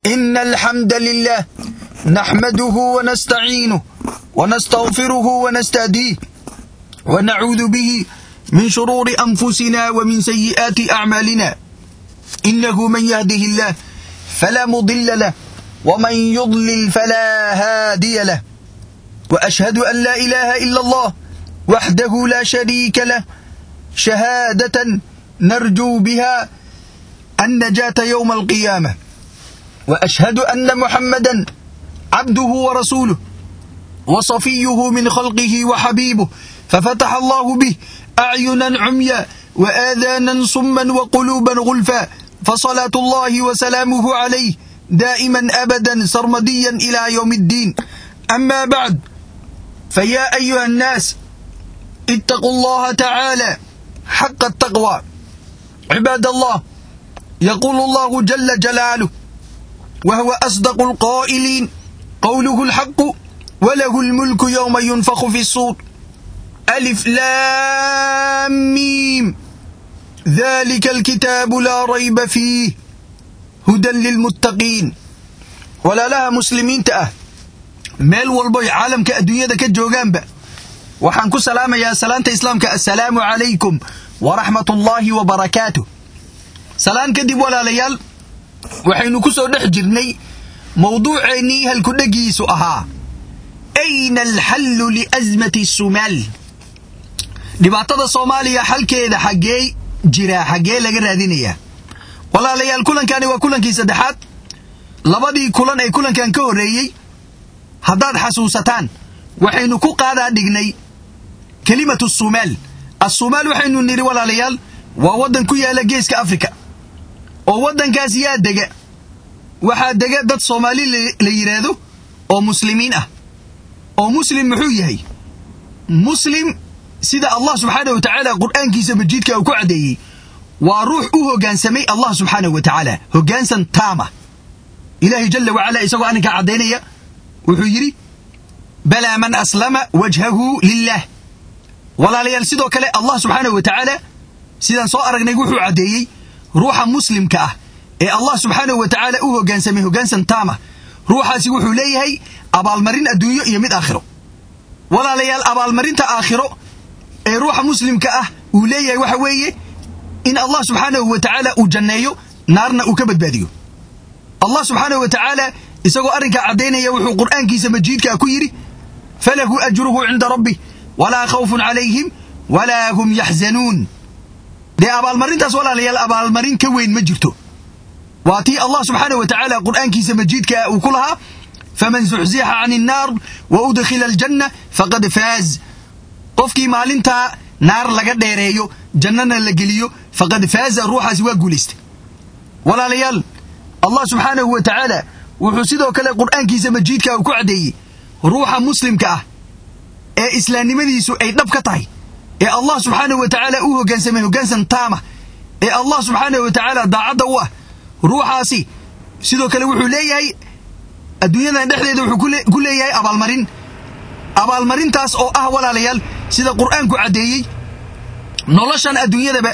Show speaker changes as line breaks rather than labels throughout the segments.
إن الحمد لله نحمده ونستعينه ونستغفره ونستهديه ونعوذ به من شرور أنفسنا ومن سيئات أعمالنا إنه من يهده الله فلا مضل له ومن يضلل فلا هادي له وأشهد أن لا إله إلا الله وحده لا شريك له شهادة نرجو بها النجاة يوم القيامة وأشهد أن محمدا عبده ورسوله وصفيه من خلقه وحبيبه ففتح الله به أعينا عميا وآذانا صما وقلوبا غلفا فصلاة الله وسلامه عليه دائما أبدا سرمديا إلى يوم الدين أما بعد فيا أيها الناس اتقوا الله تعالى حق التقوى عباد الله يقول الله جل جلاله وهو أصدق القائلين قوله الحق وله الملك يوم ينفخ في الصور ألف لام ميم ذلك الكتاب لا ريب فيه هدى للمتقين ولا لها مسلمين تأه meel walboy caalamka adduunyada ka joogaanba waxaan ku salaamayaa salaanta islaamka assalaamu calaykum waraxmat ullaahi wa barakaatuh salaan kadib walaalayaal waxaynu ku soo dhex jirnay mawduuceennii halkudhegiisu ahaa ayna alxallu liasmati sumaal dhibaatada soomaaliya xalkeeda xaggee jiraa xaggee laga raadinayaa walaalayaal kulankani waa kulankii saddexaad labadii kulan ee kulankan ka horreeyey haddaad xasuusataan waxaynu ku qaadaa dhignay kelimatu sumaal assumaal waxaynu nidhi walaalayaal waa waddan ku yaala geeska afrika oo waddankaas yaa dega waxaa dega dad soomaali la yidhaahdo oo muslimiin ah oo muslim muxuu yahay muslim sida allah subxaanahu wa tacaala qur'aankiisa majiidka uu ku caddeeyey waa ruux u hoggaansamay allah subxaanahu wa tacaala hoggaansan taama ilaahay jalla wacala isagoo arrinkaa caddaynaya wuxuu yidhi balaa man aslama wajhahu lilah walaalayaal sidoo kale allah subxaanahu wa tacaala sidaan soo aragnay wuxuu caddeeyey ruuxa muslimka ah ee allah subxaanahu wa tacaala u hoggaansamay hoggaansan taama ruuxaasi wuxuu leeyahay abaalmarin adduunyo iyo mid aakhiro walaalayaal abaalmarinta aakhiro ee ruuxa muslimka ah uu leeyahay waxa weeye in allah subxaanahu wa tacaala uu janneeyo naarna uu ka badbaadiyo allah subxaanahu wa tacaala isagoo arrinkaa caddaynaya wuxuu qur'aankiisa majiidkaa ku yidhi falahu ajruhu cinda rabbih walaa khawfun calayhim walaa hum yaxzanuun dee abaalmarintaas walaalayaal abaalmarin ka weyn ma jirto waa tii allah subxaanah wa tacaala qur'aankiisa majiidkaa uu ku lahaa faman zuxzixa can innaar wa udkhila aljanna faqad faaz qofkii maalintaa naar laga dheereeyo jannana la geliyo faqad faaza ruuxaasi waa guulaystay walaalayaal allah subxaanahu wa tacaala wuxuu sidoo kale qur'aankiisa majiidka uu ku caddeeyey ruuxa muslimka ah ee islaamnimadiisu ay dhab ka tahay ee allah subxaanahu wa tacaala u hoggaansamay hoggaansan taama ee allah subxaanahu wa tacaala daacadda u ah ruuxaasi sidoo kale wuxuu leeyahay adduunyadan dhexdeeda wuxuu ku leeyahay abaalmarin abaalmarintaas oo ah walaalayaal sida qur'aanku caddeeyey noloshan adduunyadaba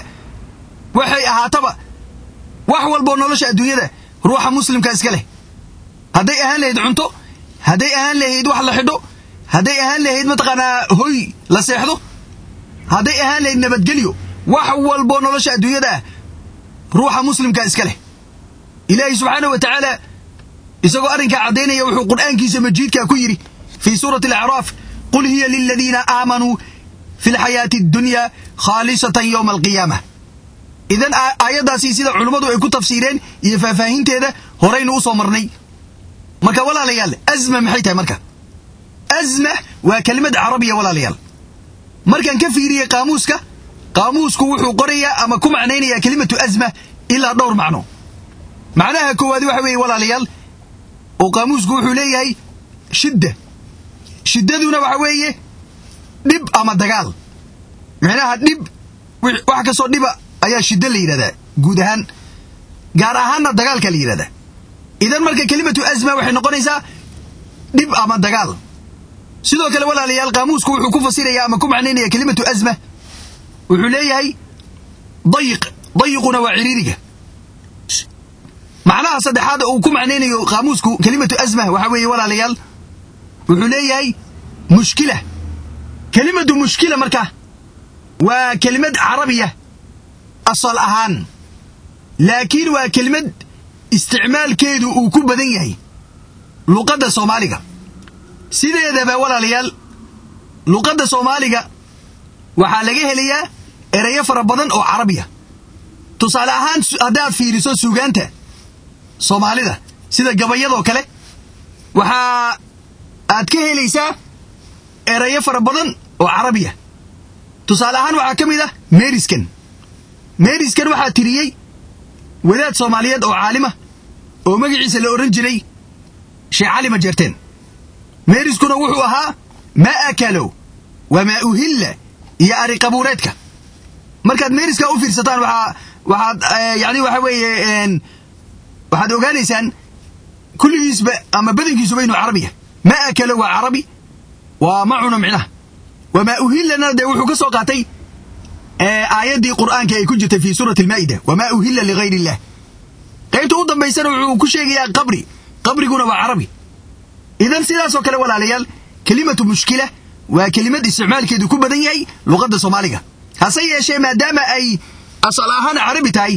waxay ahaataba wax walboo nolosha adduunyada ruuxa muslimka iska leh hadday ahaan lahayd cunto hadday ahaan lahayd wax la xidho hadday ahaan lahayd mataqaanaa hoy la seexdo hadday ahaan lahayd nabadgelyo wax walboo nolosha adduunyada ah ruuxa muslimka iska leh ilaahay subxaanahu wa tacaala isagoo arrinkaa caddaynaya wuxuu qur'aankiisa majiidkaa ku yidhi fii suurati alacraaf qul hiya liladiina aamanuu fi lxayaati addunya khaalisatan yowma alqiyaama idan aayaddaasi sida culummadu ay ku tafsiireen iyo faahfaahinteeda horaynu u soo marnay marka walaalayaal azma maxay tahay marka azma waa kelimad carabiya walaalayaal markaan ka fiiriyey qaamuuska qaamuusku wuxuu qorayaa ama ku macnaynayaa kelimatu azma ilaa dhowr macno macnaha koowaad waxa weeye walaalayaal oo qaamuusku wuxuu leeyahay shidda shiddaduna waxa weeye dhib ama dagaal micnaha dhib wax kastoo dhiba ayaa shiddo la yidhahdaa guud ahaan gaar ahaanna dagaalka la yidhahdaa idan marka kelimatu azma waxay noqonaysaa dhib ama dagaal sidoo kale walaalayaal qaamuusku wuxuu ku fasiraya ama ku macnaynaya kelimatu azma wuxuu leeyahay dayiq dayiquna waa ciriiriga macnaha saddexaad uu ku macnaynayo qaamuusku kelimatu asma waxa weeye walaalayaal wuxuu leeyahay mushkila kelimatu mushkila marka waa kelimad carabiya asal ahaan laakiin waa kelimad isticmaalkeedu uu ku badan yahay luqadda soomaaliga sideedaba walaalayaal luqadda soomaaliga waxaa laga helayaa erayo fara badan oo carabiya tusaale ahaan haddaad fiiriso suugaanta soomaalida sida gabayadoo kale waxaa aad ka helaysaa erayo fara badan oo carabiya tusaale ahaan waxaa ka mid ah meriskan meriskan waxaa tiriyey wadaad soomaaliyeed oo caalima oo magaciisa la odhan jiray sheekh cali majeerteen meeriskuna wuxuu ahaa maa akalow wamaa uhilla iyo ari qabuureedka markaad meeriska u fiirsataan waxaa waxaad yani waxa weeye waxaad ogaanaysaan kulligiisba ama badankiisuba inuu carabiya maa akalo waa carabi waa ma cuno micnaha wamaa uhillana dee wuxuu ka soo qaatay aayaddii qur'aanka ay ku jirtay fii suurati almaa'ida wamaa uhilla ligayr illah qaybta u dambaysana wuxuu ku sheegayaa qabri qabriguna waa carabi idan sidaasoo kale walaalayaal kelimatu mushkila waa kelimad isticmaalkeedu ku badan yahay luqadda soomaaliga hase yeeshee maadaama ay asal ahaan carabi tahay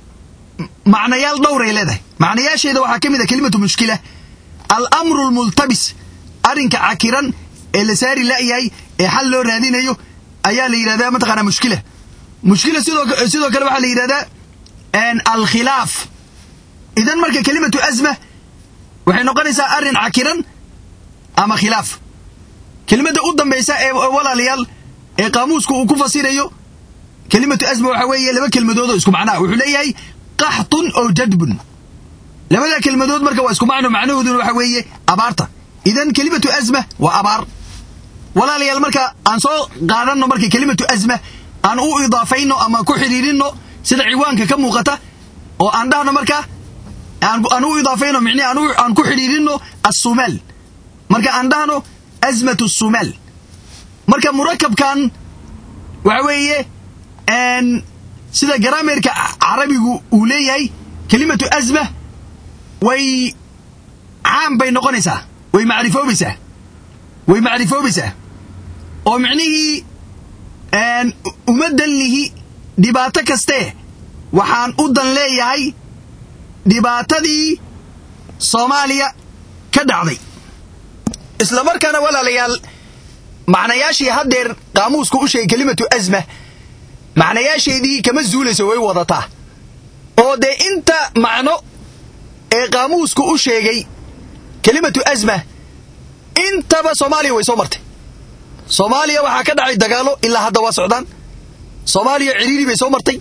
macnayaal dhowray leedahay macnayaasheeda waxaa ka mid a kelimatu mushkila alamru lmultabis arrinka cakiran ee la saari la'yahay ee xal loo raadinayo ayaa la yidhahdaa mataqaanaa mushkila mushkila sidoo kale waxaa la yidhahdaa alkhilaaf idan marka kelimatu asma waxay noqonaysaa arrin cakiran ama khilaaf kelimadda u dambaysa ee walaalayaal ee qaamuusku uu ku fasirayo kelimatu asma waxaa weeye laba kelmadoodoo isku macnaha wuxuu leeyahay qaxtun oo jadbun labada kelmadood marka waa isku macno macnahooduna waxa weeye abaarta idan kelimatu asma waa abaar walaalayaal marka aan soo qaadanno marka kelimatu asma aan u idaafayno ama ku xidhiirinno sida ciwaanka ka muuqata oo aan dhahno marka aan u idaafayno micnihi aan ku xidhiirinno assumaal marka aan dhahno asmatu sumaal marka murakabkan waxa weeye sida garaameerka carabigu uu leeyahay kelimatu asma way caam bay noqonaysaa way macrifoobaysaa way macrifoobaysaa oo micnihii uma dan lihi dhibaato kastee waxaan u dan leeyahay dhibaatadii soomaaliya ka dhacday isla markaana walaalayaal macnayaashii haddeer qaamuusku u sheegay kelimatu asma macnayaasheedii kama zuulayso way wadataa oo dee inta macno ee qaamuusku u sheegay kelimatu asma intaba soomaaliya way soo martay soomaaliya waxaa ka dhacay dagaalo ilaa hadda waa socdaan soomaaliya ciriiri bay soo martay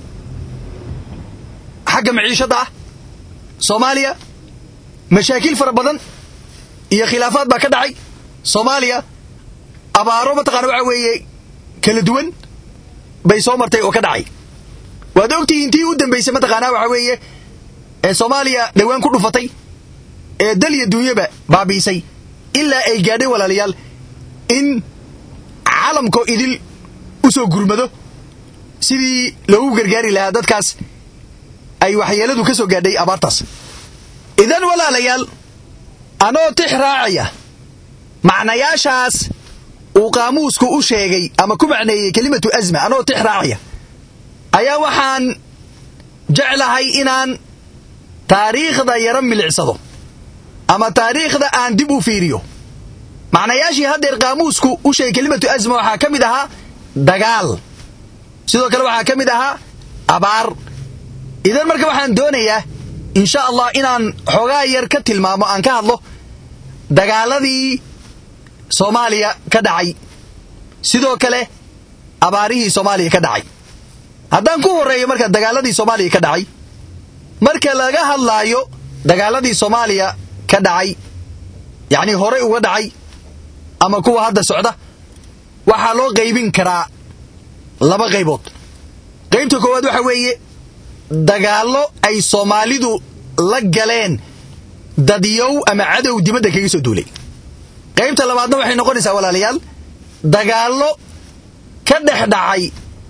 xagga maciishadda ah soomaaliya mashaakiil fara badan iyo khilaafaad baa ka dhacay soomaaliya abaaro mataqaana waxa weeye kala duwan bay soo martay oo ka dhacay waad ogtihiin tii u dambaysay mataqaanaa waxa weeye ee soomaaliya dhowaan ku dhufatay ee dal iyo duunyaba baabi'isay ilaa ay gaadhay walaalayaal in calamkoo idil u soo gurmado sidii loogu gargaari lahaa dadkaas ay waxyeeladu ka soo gaadhay abaartaas idan walaalayaal anoo tix raacaya macnayaashaas uu qaamuusku u sheegay ama ku macneeyey kelimatu asma anoo tix raacaya ayaa waxaan jeclahay inaan taariikhda yaro milicsado ama taariikhda aan dib u fiiriyo macnayaashii haddeer qaamuusku u sheegay kelimatu asma waxaa ka mid ahaa dagaal sidoo kale waxaa ka mid ahaa abaar idan marka waxaan doonayaa insha allah inaan xoogaa yar ka tilmaamo aan ka hadlo dagaaladii soomaaliya ka dhacay sidoo kale abaarihii soomaaliya ka dhacay haddaan ku horreeyo marka dagaaladii soomaaliya ka dhacay marka laga hadlaayo dagaaladii soomaaliya ka dhacay yacnii horey uga dhacay ama kuwa hadda socda waxaa loo qaybin karaa laba qaybood qaybta koowaad waxa weeye dagaallo ay soomaalidu la galeen dadyow ama cadow dibadda kaga soo duulay qaybta labaadna waxay noqonaysaa walaalayaal dagaallo ka dhex dhacay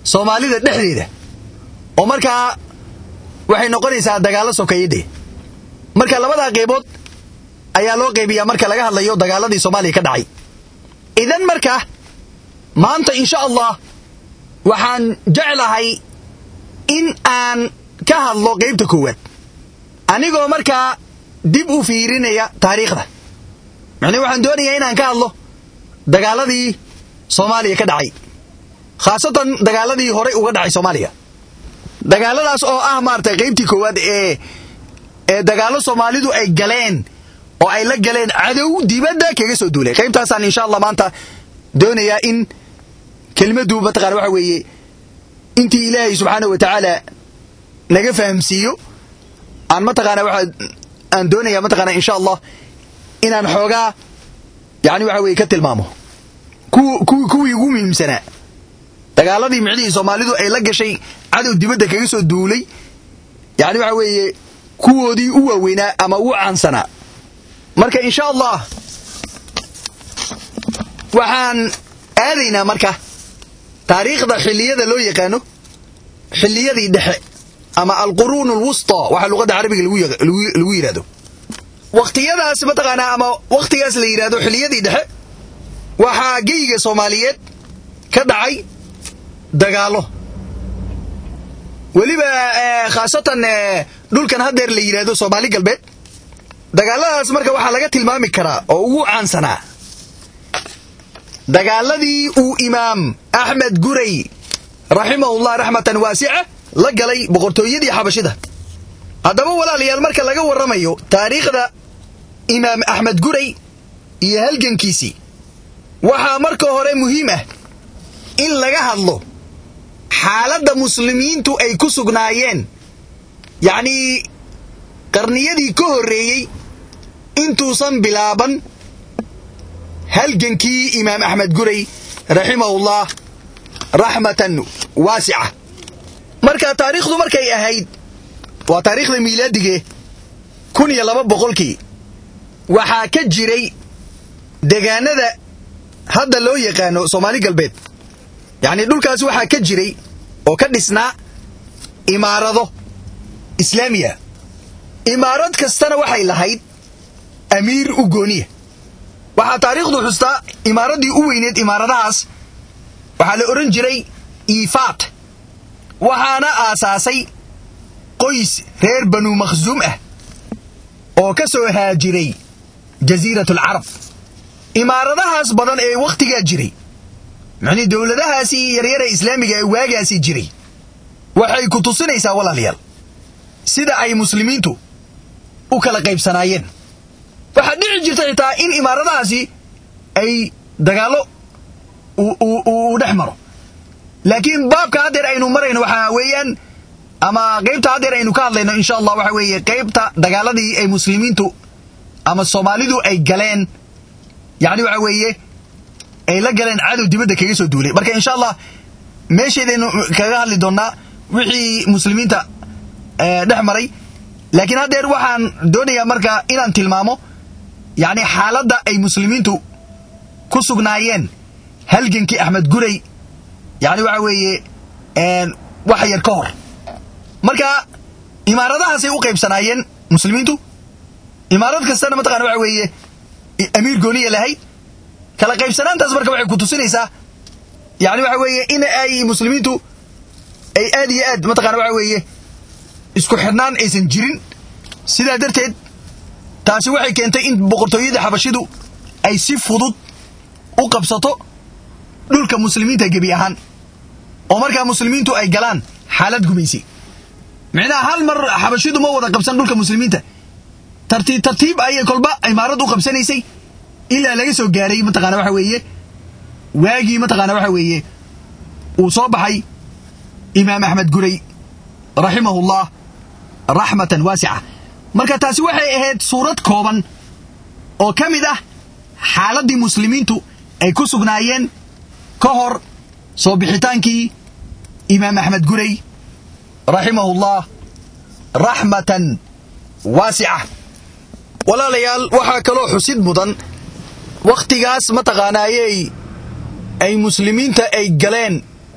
soomaalida dhexdeeda oo markaa waxay noqonaysaa dagaallo sokeeyadee marka labadaa qaybood ayaa loo qaybiyaa marka laga hadlayo dagaaladii soomaaliya ka dhacay idan marka maanta insha allah waxaan jeclahay in aan ka hadlo qaybta koowaad anigoo markaa dib u fiirinaya taariikhda macnii waxaan doonayaa inaan ka hadlo dagaaladii soomaaliya ka dhacay khaasatan dagaaladii horey uga dhacay soomaaliya dagaaladaas oo ah maaragtay qaybtii koowaad ee ee dagaallo soomaalidu ay galeen oo ay la galeen cadow dibadda kaga soo duulay qaybtaasaan insha allah maanta doonayaa in kelmaddu mataqana waxa weeye intii ilaahay subxaana wa tacaala naga fahamsiiyo aan mataqaana waxa aan doonaya mataqaana insha allah inaan xoogaa yani waxa weye ka tilmaamo kuwii ugu muhiimsanaa dagaaladii micnihii soomaalidu ay la gashay cadow dibadda kaga soo duulay yani waxa weeye kuwoodii u waaweynaa ama u caansanaa marka insha allah waxaan aadaynaa marka taariikhda xilliyada loo yaqaano xilliyadii dhexe ama alquruun alwusta waxaa luqadda carabiga lagu yidhahdo wakhtiyadaas mataqaanaa ama wakhtigaas la yidhahdo xilliyadii dhexe waxaa geyga soomaaliyeed ka dhacay dagaallo weliba khaasatan dhulkan haddeer la yidhahdo soomaali galbeed dagaalladaas marka waxaa laga tilmaami karaa oo ugu caansanaa dagaaladii uu imaam axmed guray raximahullah raxmatan waasica la galay boqortooyadii xabashida haddaba walaalayaal marka laga warramayo taariikhda imaam axmed guray iyo halgankiisii waxaa marka hore muhiim ah in laga hadlo xaaladda muslimiintu ay ku sugnaayeen yacnii qarniyadii ka horreeyey intuusan bilaaban halgankii imaam axmed guray raximahullah raxmatan waasica marka taariikhdu markay ahayd waa taariikhda miilaadige kun iyo laba boqolkii waxaa ka jiray degaanada hadda loo yaqaano soomaali galbeed yacnii dhulkaas waxaa ka jiray oo ka dhisnaa imaarado islaamiya imaarad kastana waxay lahayd amiir u gooniya waxaa taariikhdu xustaa imaaraddii u weyneed imaaradahaas waxaa la odhan jiray iifaat waxaana aasaasay qoys reer banu makhsuum ah oo ka soo haajiray jasiirat alcarab imaaradahaas badan ee wakhtigaa jiray macnii dowladahaasii yaryara islaamiga ee waagaasii jiray waxay ku tusinaysaa walaalayaal sida ay muslimiintu u kala qaybsanaayeen waxaa dhici jirta xitaa in imaaradahaasi ay dagaallo uu dhex maro laakiin baabka haddeer aynu marayno waxaa weeyaan ama qaybta haddeer aynu ka hadlayno insha allah waxa weeye qaybta dagaaladii ay muslimiintu ama soomaalidu ay galeen yacni waxa weeye ay la galeen cadow dibadda kaga soo duulay marka insha allah meeshaydaynu kaga hadli doonnaa wixii muslimiinta dhex maray laakiin haddeer waxaan doonayaa marka inaan tilmaamo yacni xaaladda ay muslimiintu ku sugnaayeen halgankii axmed guray yacni waxa weeye wax yar ka hor marka imaaradahaasay u qaybsanaayeen muslimiintu imaarad kastana mataqana waxa weeye amiir gooniya lahayd kala qaybsanaantaas marka waxay ku tusinaysaa yani waxa weeye in ay muslimiintu ay aad iyo aad mataqana waxa weeye isku xidhnaan aysan jirin sidaa darteed taasi waxay keentay in boqortooyadii xabashidu ay si fudud u qabsato dhulka muslimiinta gebi ahaan oo markaa muslimiintu ay galaan xaalad gumaysi micnaha hal mar xabashidu ma wada qabsan dhulka muslimiinta tartiib tartiib ayay kolba imaarad u qabsanaysay ilaa laga soo gaaray mataqaana waxa weeye waagii mataqaana waxa weeye uu soo baxay imaam axmed guray raximahullah raxmatan waasica marka taasi waxay ahayd suurad kooban oo ka mid ah xaaladdii muslimiintu ay ku sugnaayeen ka hor soo bixitaankii imaam axmed guray raximahullah raxmatan waasica walaalayaal waxaa kaloo xusid mudan wakhtigaas mataqaanaayey ay muslimiinta ay galeen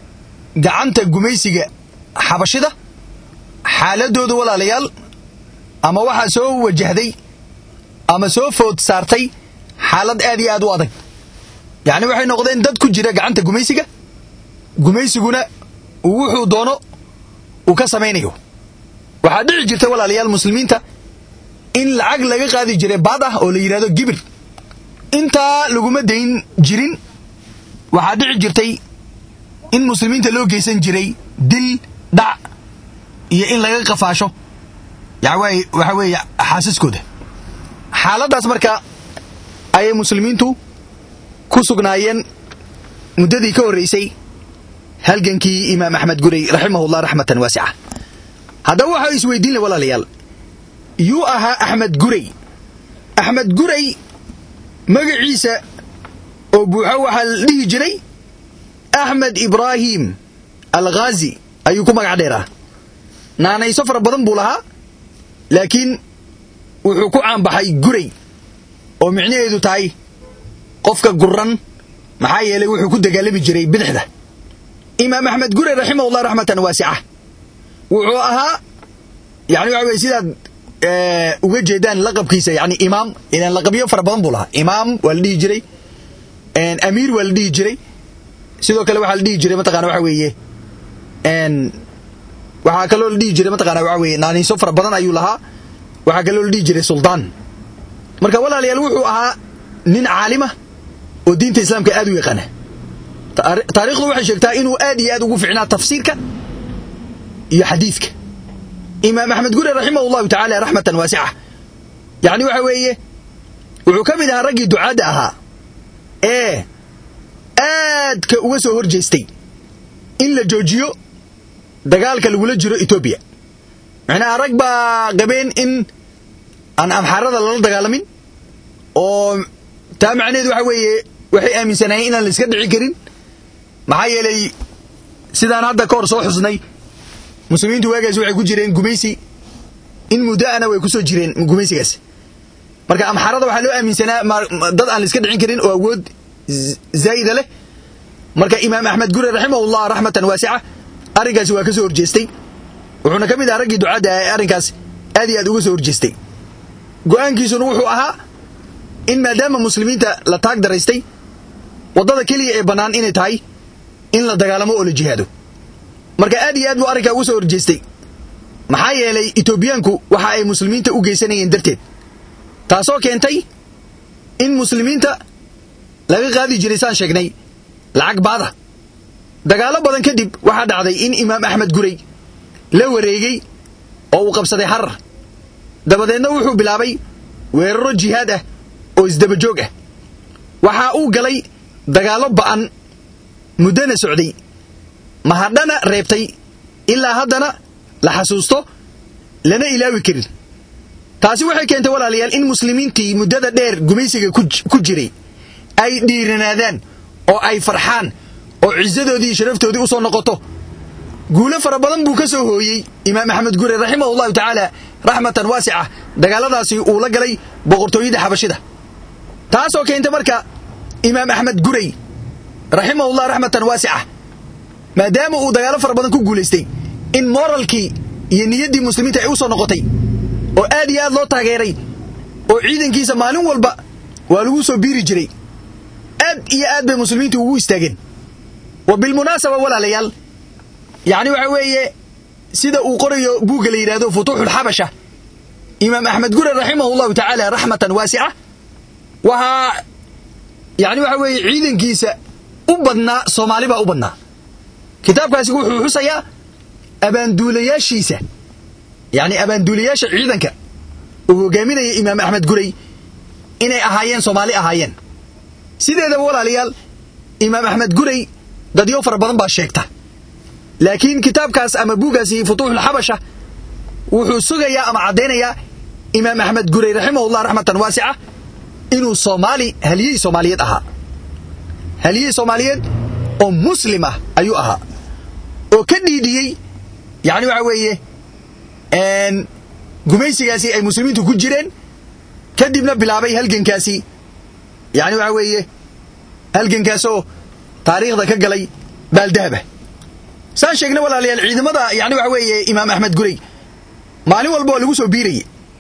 gacanta gumaysiga xabashida xaaladooda walaalayaal ama waxaa soo wajahday ama soo food saartay xaalad aad iyo aad u adag yacni waxay noqdeen dad ku jira gacanta gumaysiga gumaysiguna wuxuu doono uu ka samaynayo waxaa dhici jirta walaalayaal muslimiinta in lacag laga qaadi jiray baad ah oo la yidhahdo gibir intaa laguma dayn jirin waxaa dhici jirtay in muslimiinta loo geysan jiray dil dhac iyo in laga qafaasho waxa weeye xaasaskooda xaaladdaas marka ayay muslimiintu ku sugnaayeen muddadii ka horraysay halgankii imaam axmed guray raximahullah raxmatan waasica haddaba waxaa isweydiin la walaalayaal yuu ahaa axmed guray axmed guray magaciisa oo buuxo waxaa la dhihi jiray axmed ibraahim alghaazi ayuu ku magac dheeraa naanayso fara badan buu lahaa laakiin wuxuu ku caanbaxay guray oo micnaheedu tahay qofka guran maxaa yeelay wuxuu ku dagaalami jiray bidixda imaam axmed guray raximahullah raxmatan waasica wuxuu ahaa yani waxa weye sidaad uga jeedaan laqabkiisa yani imaam idan laqabyo fara badan buu lahaa imaam waa la dhihi jiray amiir waa la dhihi jiray sidoo kale waxaa la dhihi jiray mataqana waxa weeye waxaa kaloo la dhihi jiray mataqana waxa weye naaniiso fara badan ayuu lahaa waxaa kaloo la dhihi jiray suldaan marka walaalayaal wuxuu ahaa nin caalima oo diinta islaamka aad u yaqaana taarikhdu waxay sheegtaa inuu aad iyo aad ugu ficnaa tafsiirka iyo xadiidka imaam axmed gure raximah allahu tacaala raxmatan waasica yacni waxa weeye wuxuu ka mid ahaa raggii ducaadda ahaa ee aadka uga soo hor jeestay in la joojiyo dagaalka lagula jiro etoobiya macnaha rag baa qabeen in aan amxaarada lala dagaalamin oo taa macnaheedu waxa weeye waxay aaminsanaayeen inaan la iska dhici karin maxaa yeelay sidaan hadda ka hor soo xusnay muslimiintu waagaas waxay ku jireen gumaysi in muddo'ana way ku soo jireen gumaysigaas marka amxaarada waxaa loo aaminsanaa dad aan la iska dhicin karin oo awood zaa'ida leh marka imaam axmed gure raximahullah raxmatan waasica arrinkaasi waa ka soo horjeestay wuxuuna ka mid ahaa raggii ducadda ee arrinkaas aad iyo aad uga soo horjeestay go'aankiisuna wuxuu ahaa in maadaama muslimiinta la taag daraystay waddada keliya ee bannaan inay tahay in la dagaalamo oo la jihaado marka aad iyo aad buu arrinkaa uga soo horjeestay maxaa yeelay etoobiyaanku waxa ay muslimiinta u geysanayeen darteed taasoo keentay in muslimiinta laga qaadi jiray saan sheegnay lacag baada dagaallo badan kadib waxaa dhacday in imaam axmed guray la wareegay oo uu qabsaday xarar dabadeedna wuxuu bilaabay weeraro jihaad ah oo isdabajoog ah waxaa uu galay dagaallo ba'an muddona socday mahadhana reebtay ilaa haddana la xasuusto lana ilaawi karin taasi waxay keentay walaalayaal in muslimiintii muddada dheer gumaysiga ku jiray ay dhiiranaadaan oo ay farxaan oo cisadoodii iyo sharaftoodii u soo noqoto guulo fara badan buu ka soo hooyey imaam axmed gure raximahu llahu tacaala raxmatan waasica dagaalladaasi uu la galay boqortooyada xabashida taasoo keentay marka imaam axmed guray raximahullah raxmatan waasica maadaama uu dagaallo fara badan ku guulaystay in moralkii iyo niyaddii muslimiinta ay u soo noqotay oo aad iyo aad loo taageeray oo ciidankiisa maalin walba waa lagu soo biiri jiray aad iyo aad bay muslimiintu ugu istaageen wa bilmunaasaba walaalayaal yacni waxa weeye sida uu qorayo buugga la yidhahdo futuuxulxabasha imaam axmed gure raximahu llahu tacaala raxmatan waasica waxaa yacni waxa weeye ciidankiisa u badnaa soomaali baa u badnaa kitaabkaasi wuxuu xusayaa abaanduulayaashiisa yacni abaanduulayaasha ciidanka uu hogaaminaya imaam axmed guray inay ahaayeen soomaali ahaayeen sideedaba walaalayaal imaam axmed guray dadyo fara badan baa sheegta laakiin kitaabkaas ama buugaasi futuuxulxabasha wuxuu sugayaa ama caddaynayaa imaam axmed guray raximahullah raxmatan waasica inuu soomaali haliyey soomaaliyeed ahaa haliyey soomaaliyeed oo muslim ah ayuu ahaa oo ka dhiidhiyey yacni waxa weeye gumaysigaasi ay muslimiintu ku jireen kadibna bilaabay halgankaasi yacni waxa weeye halgankaasoo taariikhda ka galay baaldahaba saan sheegna walaalayaal ciidamada yani waxa weeye imaam axmed guray maalin walba waa lagu soo biirayey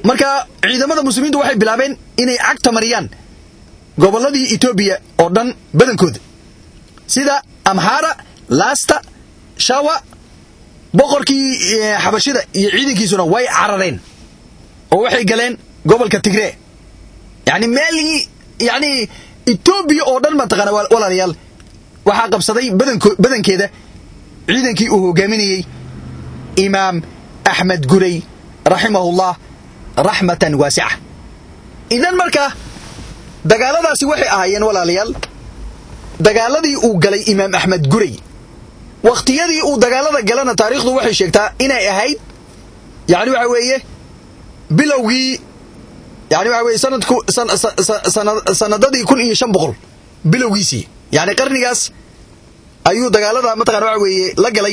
marka ciidamada muslimiintu waxay bilaabeen inay cagta mariyaan gobolladii etoobiya oo dhan badankooda sida amxaara laasta shawa boqorkii xabashida iyo ciidankiisuna way carareen oo waxay galeen gobolka tigree yani meel yani etoobiya oo dhan mataqaana walaalayaal waxaa qabsaday badankeeda ciidankii uu hogaaminayey imaam axmed guray raximahullah raxmatan waasica idan marka dagaaladaasi waxay ahaayeen walaalayaal dagaaladii uu galay imaam axmed guray wakhtiyadii uu dagaalada galana taariikhdu waxay sheegtaa inay ahayd yani waxa weeye bilowgii yani waxa weye sanadku sanadadii kun iyo shan boqol bilowgiisii yani qarnigaas ayuu dagaalada mataqana waxa weeye la galay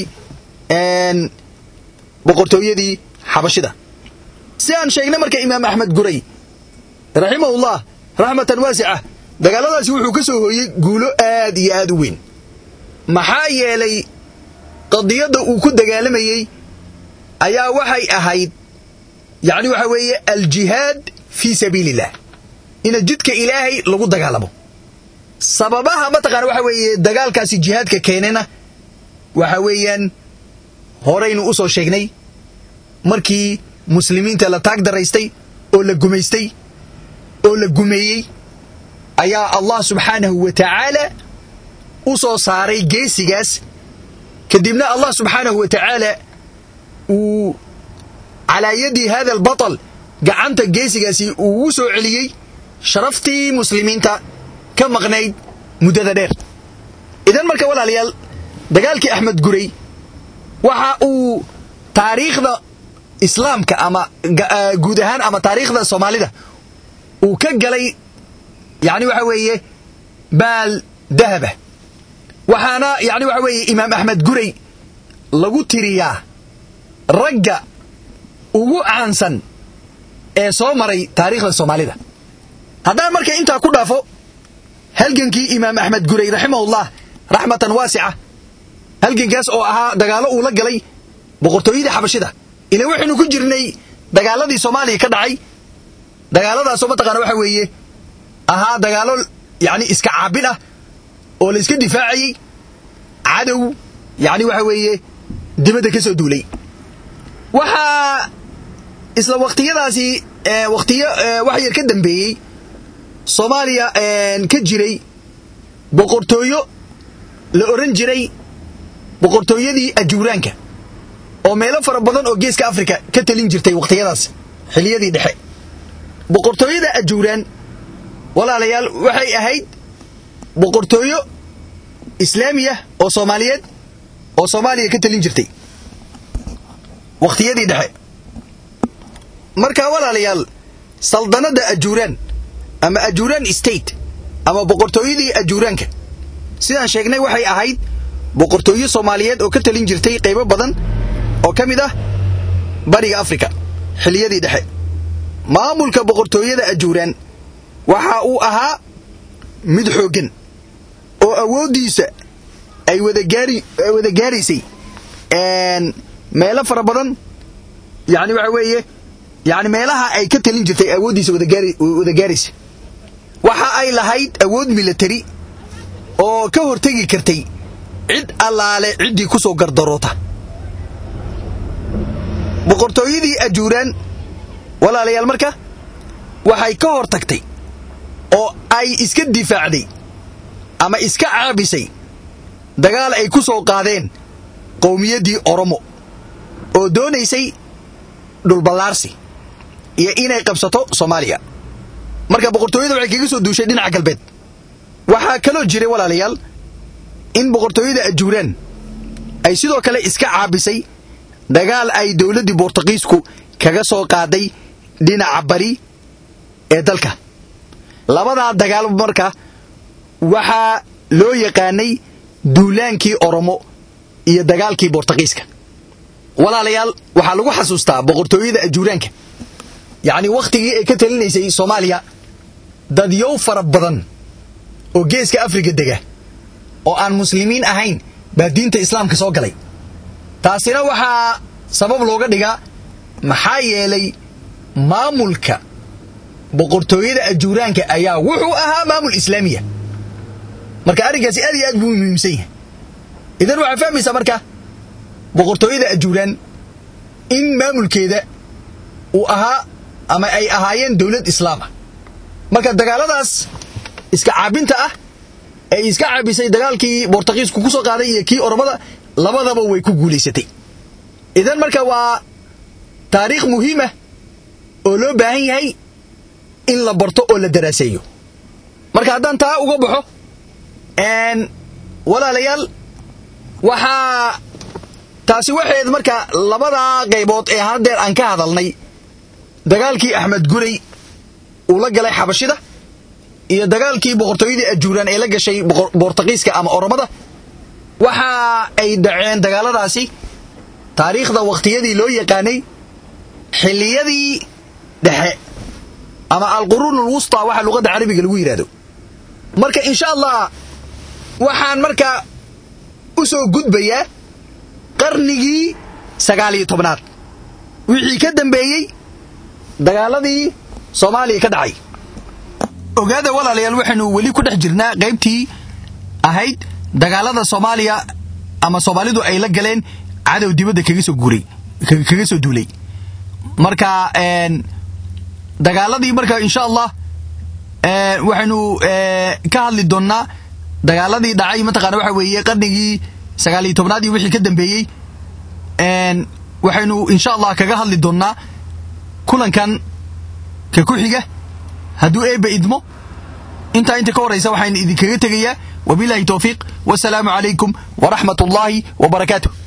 boqortooyadii xabashida si aan sheegnay marka imaam axmed guray raximahullah raxmatan waasica dagaaladaasi wuxuu ka soo hooyey guulo aad iyo aad u weyn maxaa yeelay qadiyadda uu ku dagaalamayey ayaa waxay ahayd yacni waxa weeye aljihaad fii sabiili illah ina jidka ilaahay lagu dagaalamo sababaha mataqaana waxa weeye dagaalkaasi jihaadka keenena waxa weeyaan horaynu u soo sheegnay markii muslimiinta la taag daraystay oo la gumaystay oo la gumeeyey ayaa allah subxaanahu wa tacaala u soo saaray geesigaas kadibna allah subxaanahu wa tacaala uu calaa yadi hada albatal gacanta geesigaasi uu u soo celiyey sharaftii muslimiinta ka maqnayd muddada dheer idan marka walaalayaal dagaalkii axmed guray waxa uu taariikhda islaamka ama guud ahaan ama taariikhda soomaalida uu ka galay yani waxa weeye baal dahaba waxaana yani waxa weeye imaam axmed guray lagu tiriyaa ragga ugu caansan ee soo maray taariikhda soomaalida haddaan marka intaa ku dhaafo halgankii imaam axmed guray raximahullah raxmatan waasica halgankaas oo ahaa dagaalo uu la galay boqortooyadii xabashida ila waxaynu ku jirnay dagaaladii soomaaliya ka dhacay dagaaladaasoo mataqaana waxa weeye ahaa dagaalo yani iska caabil ah oo la iska difaacayey cadow yani waxa weeye dibadda ka soo duulay waxaa isla wakhtiyadaasi wakhtiyo wax yar ka dambeeyey soomaaliya ka jiray boqortooyo la oran jiray boqortooyadii ajuuraanka oo meelo fara badan oo geeska afrika ka talin jirtay wakhtiyadaas xiliyadii dhexe boqortooyada ajuuraan walaalayaal waxay ahayd boqortooyo islaamiya oo soomaaliyeed oo soomaaliya ka talin jirtay wakhtiyadii dhexe marka walaalayaal saldanadda ajuuraan ama ajuuraan state ama boqortooyadii ajuuraanka sidaan sheegnay waxay ahayd boqortooyo soomaaliyeed oo ka talin jirtay qaybo badan oo ka mid ah bariga afrika xiliyadii dhexe maamulka boqortooyada ajuuraan waxa uu ahaa mid xooggan oo awooddiisa ay wada gaaraysay meelo fara badan yani waxa weeye yani meelaha ay ka talin jirtay awooddiisa wada gaaraysa waxa ay lahayd awood milatari oo ka hortegi kartay cid allaale ciddii ku soo gardaroota boqortooyadii ajuuraan walaalayaal marka waxay ka hor tagtay oo ay iska difaacday ama iska caabisay dagaal ay ku soo qaadeen qowmiyaddii oromo oo doonaysay dhulballaarsi iyo inay qabsato soomaaliya marka boqortooyada waxay kaga soo duushay dhinaca galbeed waxaa kaloo jiray walaalayaal in boqortooyada ajuuraan ay sidoo kale iska caabisay dagaal ay dowladdii bortuqiisku kaga soo qaaday dhinaca bari ee dalka labadaa dagaal marka waxaa loo yaqaanay duulaankii oromo iyo dagaalkii bortuqiiska walaalayaal waxaa lagu xasuustaa boqortooyada ajuuraanka yacni wakhtigii ay ka talinaysay soomaaliya dadyow fara badan oo geeska afrika dega oo aan muslimiin ahayn baa diinta islaamka soo galay taasina waxaa sabab looga dhigaa maxaa yeelay maamulka boqortooyada ajuuraanka ayaa wuxuu ahaa maamul islaamiya marka arrinkaasi aad iyo aad buu muhiimsan yahay idan waxaa fahmaysaa marka boqortooyada ajuuraan in maamulkeeda uu ahaa ama ay ahaayeen dowlad islaama marka dagaaladaas iska caabinta ah ee iska caabisay dagaalkii bortaqiisku ku soo qaaday iyo kii oromada labadaba way ku guulaysatay idan marka waa taariikh muhiimah oo loo baahan yahay in la barto oo la daraaseeyo marka haddaan taa uga baxo walaalayaal waxaa taasi waxayd marka labadaa qaybood ee haddeer aan ka hadalnay dagaalkii axmed guray uu la galay xabashida iyo dagaalkii boqortooyadii ajuuraan ee la gashay bortaqiiska ama oromada waxa ay dhaceen dagaaladaasi taariikhda wakhtiyadii loo yaqaanay xilliyadii dhexe ama alquruun alwusta waxa luqadda carabiga lagu yidhahdo marka insha allah waxaan marka u soo gudbayaa qarnigii sagaaliyo tobnaad wixii ka dambeeyey dagaaladii soomaaliya ka dhacay ogaada walaalayaal waxaynu weli ku dhex jirnaa qaybtii ahayd dagaalada soomaaliya ama soomaalidu ay la galeen cadow dibadda kaga soo guuray kaga soo duulay marka dagaaladii marka insha allah waxaynu ka hadli doonnaa dagaaladii dhacay mataqaana waxa weeye qarnigii sagaaliyo tobnaad iyo wixii ka dambeeyey waxaynu insha allah kaga hadli doonnaa kulankan ka ku xiga hadduu eebba idmo intaa inta ka horraysa waxaan idinkaga tegayaa wabilaahi towfiiq wasalaamu calaykum waraxmat ullaahi wa barakaatuh